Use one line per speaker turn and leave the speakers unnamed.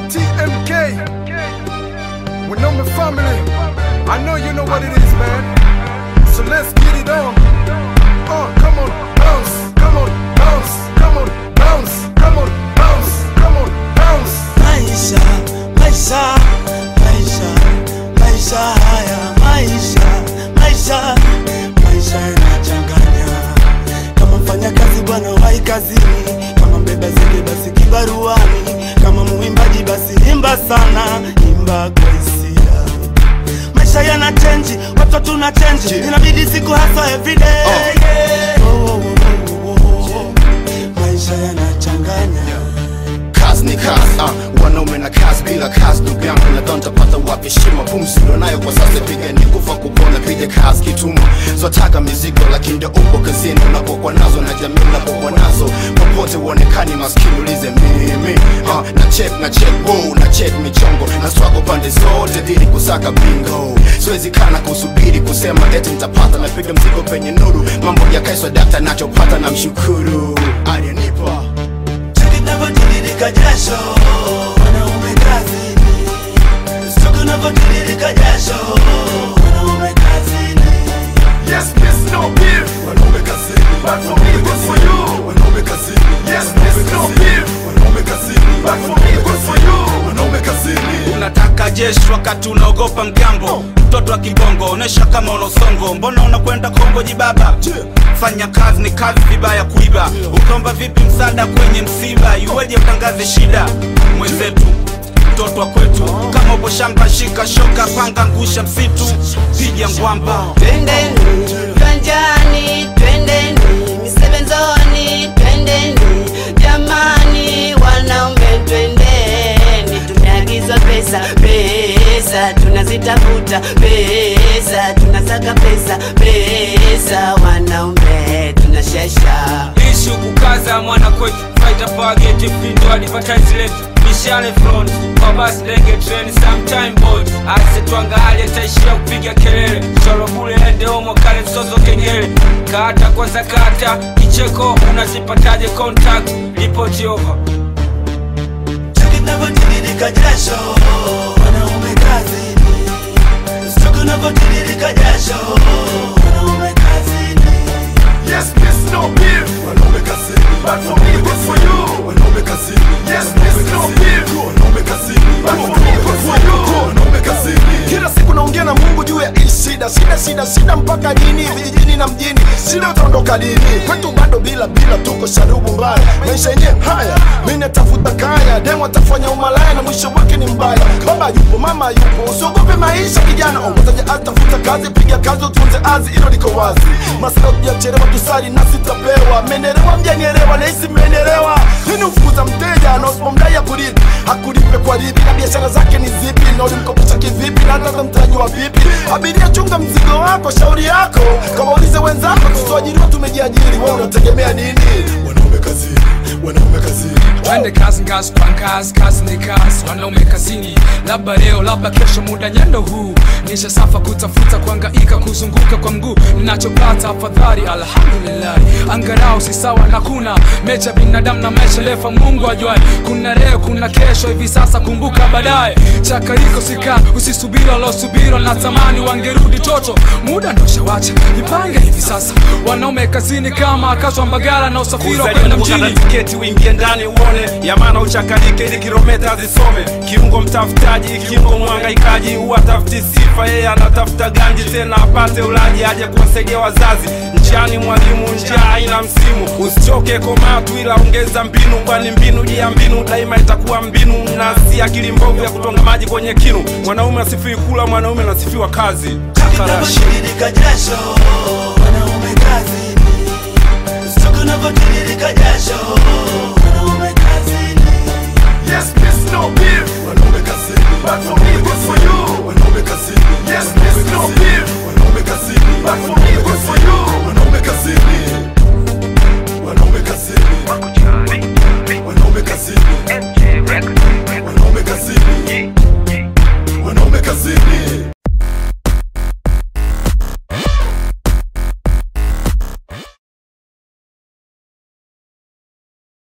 TMK. Wanaume family. I know you know what it is, man. So let's get it on. Uh, come on, bounce. Come on, bounce. Come on, bounce. Come on, bounce. Come on, bounce.
Maisha, maisha, maisha, maisha haya, maisha, maisha, maisha yanachanganya. Kama mfanya kazi bwana wai kazini, kama mbeba zege basi kibaruani, kama muimbaji basi imba sana, imba kwa hisia. Maisha yana change, watu tuna change, inabidi siku hasa everyday. yeah. Oh, oh, oh, oh, oh. Maisha yanachanganya.
kazi ni kazi uh, wanaume na kazi bila kazi ndugu yangu nadhani tapata wapi heshima pumzi nayo kwa sasa pigani kufa kupona piga kazi kituma swataka mizigo lakini ndio upo kazini unapokuwa nazo na jamii unapokuwa nazo popote uonekani maskini ulize mimi uh, na check na check wow, na check michongo na struggle pande zote dhidi kusaka bingo siwezi kana kusubiri kusema eti nitapata napiga mzigo penye nuru mambo yakaiswa dakta nachopata na mshukuru aliyenipa
Tunavyotiririka jasho wanaume kazini, tunavyotiririka jasho wanaume kazini,
Yes, miss, no beef.
wanaume kazini
But for me, good for you.
wanaume kazini
Yes, miss, no beef.
wanaume kazini
But for me, good for you.
wanaume kazini
unataka jeshi wakati unaogopa mgambo mtoto wa kibongo onesha kama una usongo mbona unakwenda kongo jibaba fanya kazi ni kazi vibaya kuiba ukaomba vipi msaada kwenye msiba iweje utangaze shida mwenzetu mtoto wa kwetu kama upo shamba shika shoka panga ngusha msitu piga ngwamba
Twendeni viwanjani, twendeni misebenzoni, twendeni jamani, wanaume twendeni, tumeagizwa pesa, pesa tunazitafuta, pesa tunasaka pesa, pesa wanaume tunashesha
ishu kukaza mwana kwetu fighter forget pindo advertise letu mishale front kwa basi ndege train sometime boy ase tuangalie taishia kupiga kelele choro bule ende omo kale msozo kengele kata kwanza kata kicheko unazipataje contact report over
tunavyotiririka jasho wanaume kazini, tunavyotiririka jasho wanaume kazini.
Yes, miss, no beef.
wanaume kazini
But for me, good for you.
wanaume kazini
Yes, miss, no beef.
wanaume kazini
But for me, good for you.
wanaume kazini
kila siku naongea na mungu juu ya hii shida shida shida shida mpaka lini vijijini na mjini shida utaondoka lini kwetu bado bila bila tuko sharubu mbaya maisha yenyewe haya mi natafuta kaya demu atafanya umalaya na mwisho wake ni mbaya baba yupo mama yupo usiogope maisha kijana ongozaja atafuta kazi piga kazi utunze azi hilo liko wazi masala tujachelewa tusali nasi tapewa menelewa mjanielewa nahisi mmenielewa nini ufukuza mteja na usipomdai akulipi akulipe kwa lipi na biashara zake ni zipi na ulimkopesha kivipi na hata mtaji wa vipi abiria chunga mzigo wako shauri yako kama ulize wenzako tusiajiriwa tumejiajiri wewe unategemea nini
wanaume kazini wanaume kazini
twende kazi ngazi kwa ngazi kazi ni kazi wanaume kazini labda leo labda kesho muda nyendo huu nisha safa kutafuta kuangaika kuzunguka kwa mguu ninachopata afadhali alhamdulillahi angarau si sawa na kuna mecha binadamu na maisha lefa mungu ajwai kuna leo kuna kesho hivi sasa kumbuka baadaye chakariko sika usisubiri walosubiri natamani wangerudi toto muda ndo shawacha jipange hivi sasa wanaume kazini kama akazwa mbagala na usafiri wa kwenda
kukata
mjini
tiketi uingie ndani uone yamana uchakalike ili kilometa zisome kiungo mtafutaji kiungo mwangaikaji huwa tafuti sifa yeye anatafuta ganji tena apate ulaji aje kuwasaidia wazazi njiani mwalimu njia haina msimu usichoke komatu ila ongeza mbinu kwani mbinu juu ya mbinu daima itakuwa mbinu na si akili mbovu ya kutonga maji kwenye kinu mwanaume asifiwi kula mwanaume anasifiwa kazi Takarashi.
tunavyotiririka jasho wanaume kazini, tunavyotiririka jasho wanaume kazini.
Yes, miss, no beef.
wanaume kazini
But for me, good for you.
wanaume kazini
Yes, miss, no beef.
wanaume kazini
But for